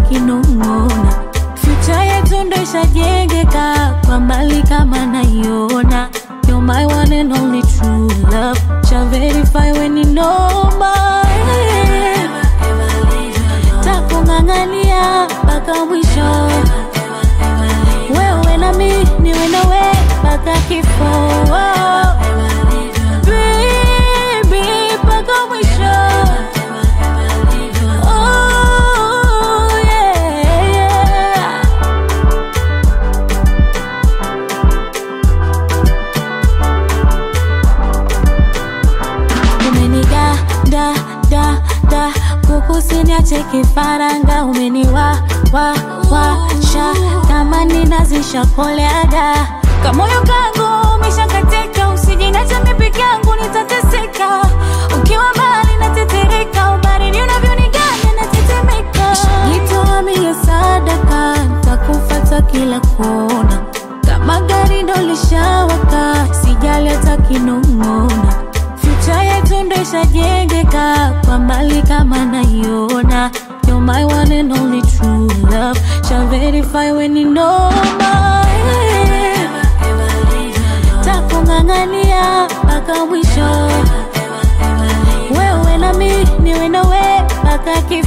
kinong'ona future yetu ndo ishajengeka kwa mbali kama naiona You're my one and only true love Shall verify when you know my Takung'ang'ania mpaka mwisho Wewe na mi niwe nawe mpaka kifo Baby mpaka mwisho Oh yeah, yeah. umeniga da da da kukusiniache kifaranga umeniwa wa wa sha tamani nazisha koleaga kamoyo kangu umeshakatika usijinacha mipeke yangu nitateseka ukiwa mbali natetereka ubaridi unavyoniganya natetemeka jitoamie sadaka takufata kila kona kama gari ndo lishawaka sijali hata kinong'ona future yetu ndo ishajengeka kwa mbali kama naiona You're my one and only true love Shall verify when you know my Takung'ang'ania mpaka mwisho Wewe na mi niwe nawe mpaka kifo